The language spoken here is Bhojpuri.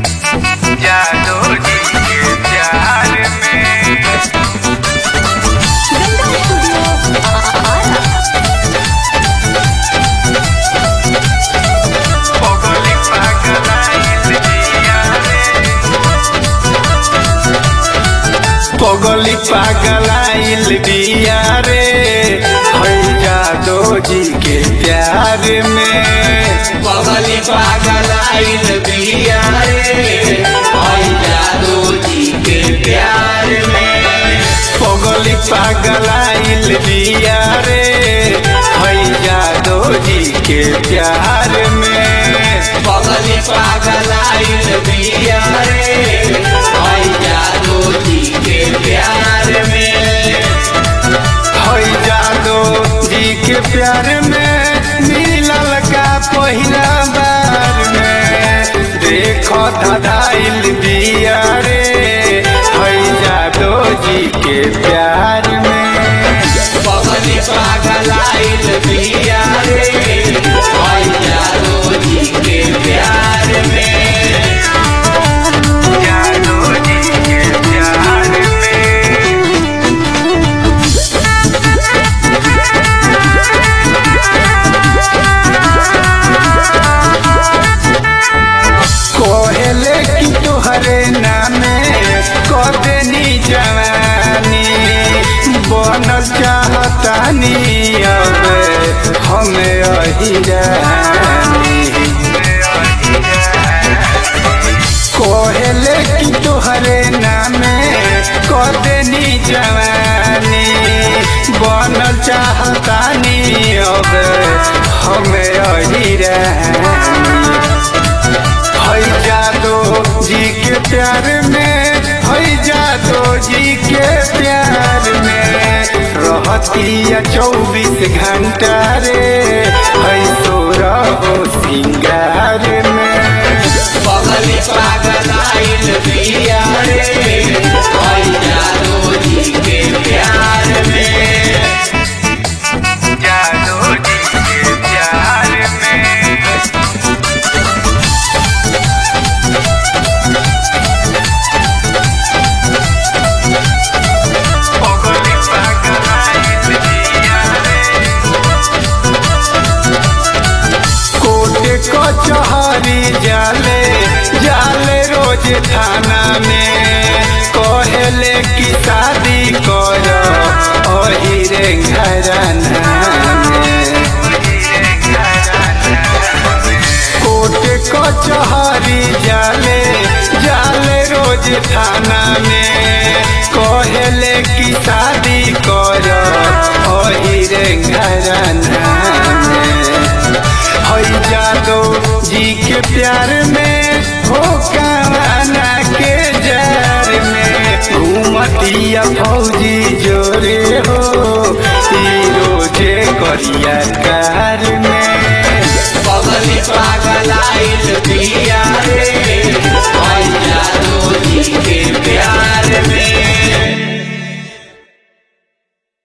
जादू जी के प्यार में गंगा स्टूडियो आरा पगली पागलाइल जिया रे पगली पागलाइल बिया रे है जादू जी के प्यार में पगली पागलाइल बिया रे आई जादू जी के प्यार में पगली पागलाइल बिया रे है जादू जी के प्यार में पगली पागलाइल बिया रे आई जादू जी के प्यार में है जादू जी के प्यार में मिलल का पहिला बार में देखो धधाइल बिया रे है जादू जी के प्यार में पगली पागलाइल बिया रे आई जादू जी के प्यार में जादू जी के प्यार में कोहले की तुहरे नामे कदनी जवानी बनल चाहतानी अब हमें अहिरानी कोहले की तुहरे नामे कदनी जवानी बनल चाहतानी अब हमें अहिरानी है जादो जी के प्यार में है जादो जी के प्यार में रहतिया चौबीस घंटा रे है सोरा हो सिंगार में पगली पागलाइल बिया रे आई जादू जी के प्यार में जादो जी के प्यार में पगली पागलाइल जिया रे कोटे कचहरी जाले जाले रोज थाना में कहले की शादी कर ओही रे घराना में कोटे कचहरी जाले जाले रोज थाना में कहले की शादी कर ओही रे घराना में है जादो जी के प्यार में हो काना के जार में घूमतिया फौजी जोरे हो ई रोजे करिया कार में